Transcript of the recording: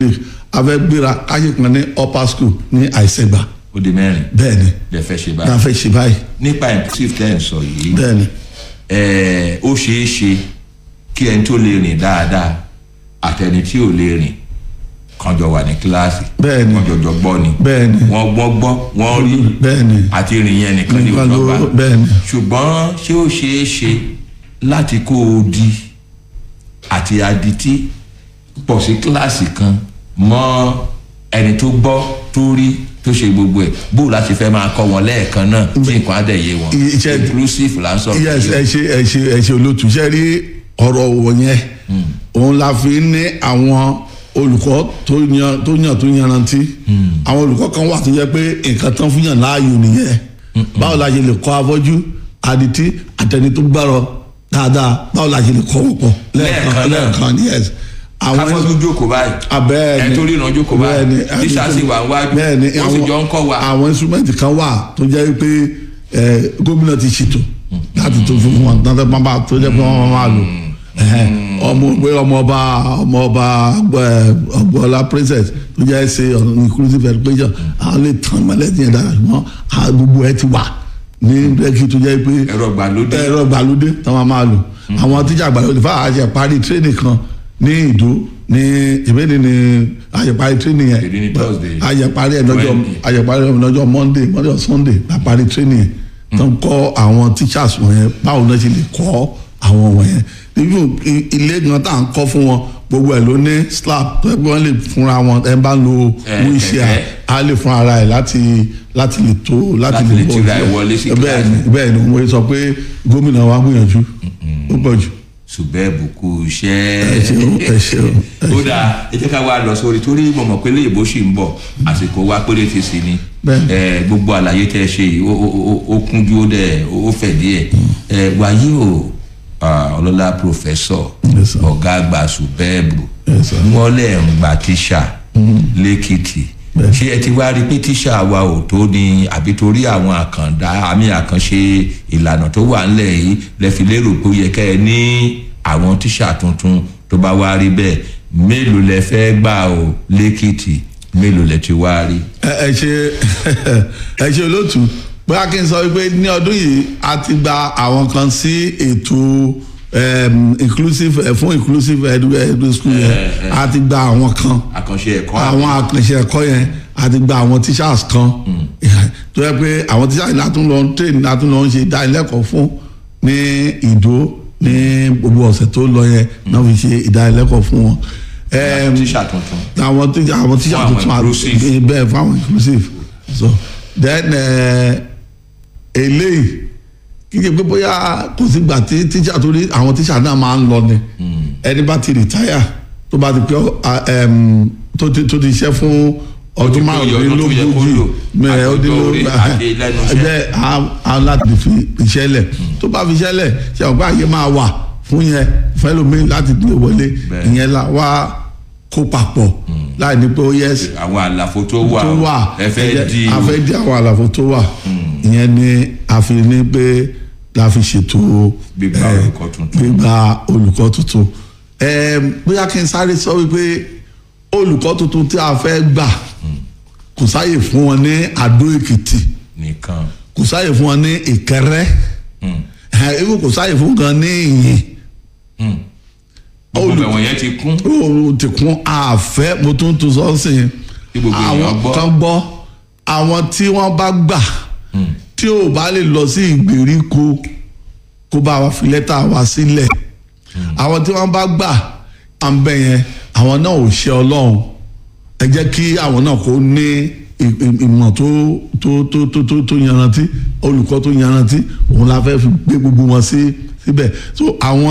week a fẹ́ gbéra káṣí kan ní upper school ní àìsègbà ó di mẹ́rin bẹ́ẹ̀ ni lè fẹ́ ṣe ní a báyìí fẹ́ ṣe báyìí nípa inclusive tẹ́ ẹ̀ ń sọ yìí bẹ́ẹ̀ ni ẹ̀ẹ́ ó ṣeé ṣe kí ẹni tó lè rìn dáadáa àtẹni tí ò lè rìn kan jọ wà ní kíláàsì Bẹ́ẹ̀ ni. wọ́n jọjọ gbọ́ ni bẹ́ẹ̀ ni wọ́n gbọ́ gbọ́ wọ́n rí bẹ́ẹ̀ ni àti rìn yẹn nìkan ní Nìkan ló- òjọba bẹ́ẹ̀ ni. ṣùgbọ́n ṣé ó ṣeé ṣe láti kó o di àti adití pọ̀ sí kíláàsì kan mọ́ ẹni tó gbọ́ tó rí tó ṣe gbogbo ẹ̀ bó o láti fẹ́ máa kọ́ wọn lẹ́ẹ̀kan náà tí nǹkan á dẹ̀ yé wọn Iṣẹ́- inclusive là ń sọ̀rọ̀ yes yìí o. ẹ ṣe ẹ ṣe ẹ ṣe olótú ṣe rí ọ̀rọ̀ wọ̀nyẹn òun la fi ní àwọn olùkọ́ tó yan tó yàn tó yanrantí àwọn olùkọ́ kan wà tó jẹ́ pé nǹkan tán fún yàn láàyò nìyẹn báwo la ṣe lè kọ́ afọ́jú adití àtẹni tó gbárọ dáadáa báwo la ṣe lè kọ́ wọ́n pọ̀ Lẹ́ẹ̀kan náà. lẹ́ẹ̀kan yes káfọ́jú jókòó báyìí abẹ́ẹ̀ni ẹ tó ríran jókòó báyìí tíṣà sì wà wájú bẹ́ẹ̀ni wọ́n sì jọ ń kọ́ wa. àwọn instrument kan wà tó jẹ́ pé ẹ, gómìnà ti ṣètò láti tó fún wọn tó jẹ́ pé tó jẹ́ pé wọ́n máa lò Ẹhẹ́n. ọmọ pé ọmọọba ọmọọba ọgbọọlá princess tó jẹ́ ṣe inclusive education àwọn lè tàn mọ́lẹ́dì yẹn dára ṣùgbọ́n àwọn gbogbo ẹ ti wà ní lẹ́kì tó jẹ́ pé ẹ̀rọ ìgbàlódé ẹ̀rọ ìgbàlódé tí wọ́n máa lò àwọn tíjà ìgbàlódé fáwọn àṣẹ parí tírénì kan ní ìdó ní ìbéèrè ní àṣẹ parí tírénì yẹn Èdè ní Thursday. àṣẹ parí ẹ̀ lọ́jọ́ Wednesday. àṣẹ parí ẹ̀ lọ́jọ́ monday monday or sunday la parí tírénì yẹn tó ń kọ́ àwọn teachers wọ̀nyẹn báwo náà ṣe lè kọ́ àwọn wọ̀nyẹn nínú ilé gan tá à ń kọ́ fún wọn gbogbo ẹ̀ ló ní slab tó yẹ pé wọ́n lè fúnra wọn ẹ bá ń lo Eh, wheelchair kẹ̀kẹ́. á lè fún ara ẹ̀ láti láti lè tó láti Láti lè bọ́ tira ẹ̀ sílẹ̀. wọlé sí bẹ́ẹ̀ ni kíláàsì. bẹ́ẹ̀ ni mo sọ pé gómìnà wa gbìyànjú ó pọ̀ jù. ṣùgbẹ́ẹ̀bù kú iṣẹ́ ẹ ṣeun ẹ ṣeun ẹ ó dáa ẹ jẹ́ ká wá lọ sórí torí mo mọ̀ pé léèbó sì ń bọ̀ àsìkò wa péré ti sí ni Bẹ́ẹ̀ni. ẹ gbogbo àlàyé tẹ́ ẹ ṣe yìí ó- ó- ó- ó kúnjú ó dẹ̀ ó fẹ̀ díẹ̀ ẹ wáyé o ah, ọlọ́lá pòfẹ́sọ̀ Yes, sir. ọ̀gá àgbà ṣùgbẹ́ẹ̀bù Yes, sir. wọ́n lẹ̀ ń gba tíṣà lẹ́kìtì Bẹ́ẹ̀ni. ṣé ẹ ti wá rí pé tíṣà wa ò tó ni àbí torí àwọn àkàndá àmì àkànṣe ìlànà tó wà ńlẹ̀ yìí lẹ fi lérò pé ó yẹ kẹ́ ẹ ní àwọn tíṣà tuntun tó bá wá rí bẹ́ẹ̀ mélòó lẹ fẹ́ gbà ó lẹ́kìtì mélòó lẹ ti wá rí. ẹ ẹ ṣe ẹ ṣe olóòtú bóyá kí n sọ wípé ní ọdún yìí a ti gba àwọn kan sí ètò um, inclusive eh, fún inclusive edu edu school yẹn a ti gba àwọn kan àkànṣe ẹ̀kọ́ àwọn àkànṣe ẹ̀kọ́ yẹn a ti gba àwọn teachers kan tó yẹ pé àwọn teachers látún lọ ń train látún lọ ń ṣe ìdánilẹ́kọ̀ọ́ fún ní ìdó ní gbogbo ọ̀sẹ̀ tó lọ yẹn náà fi ṣe ìdánilẹ́kọ̀ọ́ fún wọn. Em, tíṣà tuntun àwọn tíjà àwọn tíjà Fún àwọn tuntun àti inclusive. bẹ́ẹ̀ fún àwọn inclusive so then eh, eléyìí kíkẹ́ pé bóyá kò sí gbà tí tíjà tó rí àwọn tíjà náà máa ń lọ ni ẹni bá ti retire tó bá ti pé ọ, ah, em, tó ti tó ti ṣiṣẹ́ fún ọdún ti pé iye ọdún tó yẹ kó márùndínlógójì lò, mẹ́rin àti ọdún ọjọ́ orí, àti lẹ́nu iṣẹ́. bẹ́ẹ̀ á á láti fi iṣẹ́ lẹ̀ tó bá fi iṣẹ́ lẹ̀ ṣe ọ̀gbá àyè máa wà fún yẹn fẹ́lómi láti lè wọlé Bẹ́ẹ̀. ìyẹn la wá kó papọ̀ láì ní pé ó yẹ àwọn àlàfo tó wà tó wà ẹ fẹ́ di a fẹ́ di àwọn àlàfo tó wà ìyẹn ni a fi ní pé la fi ṣètò Gbígba eh, olùkọ́ tuntun. gbígba olùkọ́ tuntun Eh, bóyá kí n sáré sọ wípé olùkọ́ tuntun tí a fẹ́ gbà kò sáyè fún wọn ní Adó Èkìtì nìkan kò sáyè fún wọn ní Ìkẹrẹ́ Eh, even kò sáyè fún wọn ní Ìyìn gbogbo Olùkọ́- ẹ̀wọ̀n yẹn ti kún oòrùn ti kún àfẹ́ mo tún tún sọ sí i Kí gbogbo èèyàn àwọn gbọ́. kan gbọ́ àwọn tí wọ́n bá gbà tí ò bá lè lọ sí ìgbèríko kó bá wa fi lẹ́tà wa sílẹ̀ àwọn tí wọ́n bá gbà à ń bẹ̀ yẹn àwọn náà ò ṣe ọlọ́run ẹ jẹ́ kí àwọn náà kó ní ì- ì- ìmọ̀ tó tó tó tó tó tó yanrantí olùkọ́ tó yanrantí òun la fẹ́ fi gbé gbogbo wọn sí síbẹ̀ so àwọn